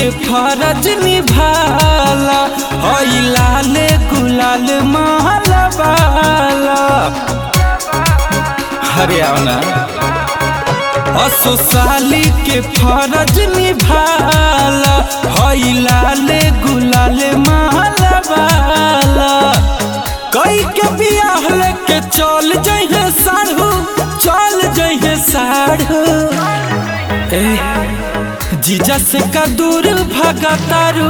के फरज निभाला हई लाल गुलाल महला वाला हरियाणा असो साली के फरज निभाला हई लाल गुलाल महला वाला कई के बियाह लेके चल जइहे साढ़ू चल जइहे साढ़ू ए जीजा से का दूर भागा तारू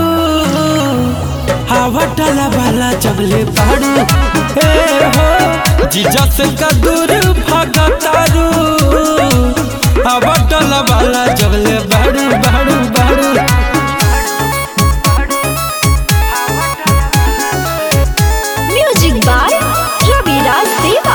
हवा डाला वाला जबले बाड़ू ए हो जीजा से का दूर भागा तारू हवा डाला वाला जबले बाड़ू बाड़ू बाड़ू म्यूजिक बाय रविराज देवा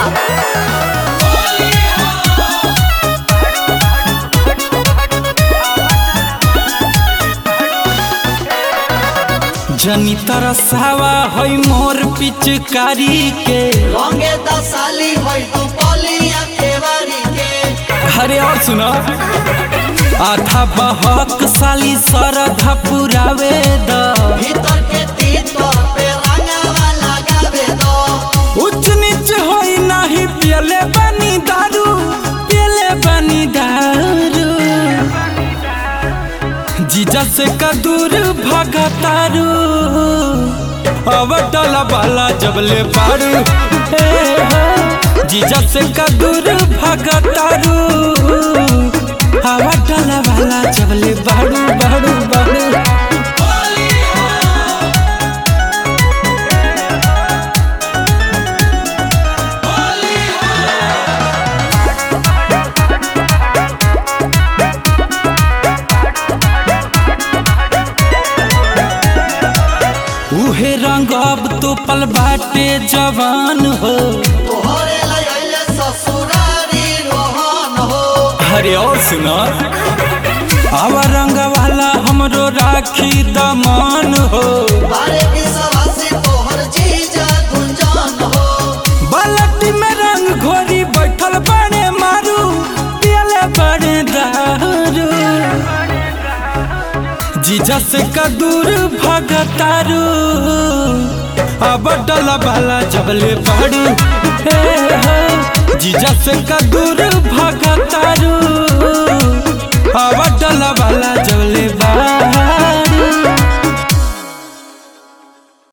जनी तरसावा है मोर पिचकारी के रंगे दसाली होई तू पलिया केवारी के अरे और सुनो आधा बहक साली सरधा पुरावे द भीतर के तीतर पे रंगावा लगावे दो उच्च नीच होई नाही पियले बनी दारू पियले बनी दारू जीजा से का दूर भगतारू अब डला बाला जबले बारू ए हो जीजा से का दूर भगतारू हवा डला वाला जबले बारू बारू बारू उहे रंग अब तो पल बाटे जवान हो तोहरे लइले ससुरारी रोहन हो अरे और सुनो आवा रंग वाला हमरो राखी दमान हो बारे विश्वासी तोहर जीजा गुंजन हो बालटी में रंग घोरी बैठल बड़े मारू पियले बड़े दारू जीजा से का दूर भगतारू अब डला वाला जबले बाड़ू हे हो जीजा से का दूर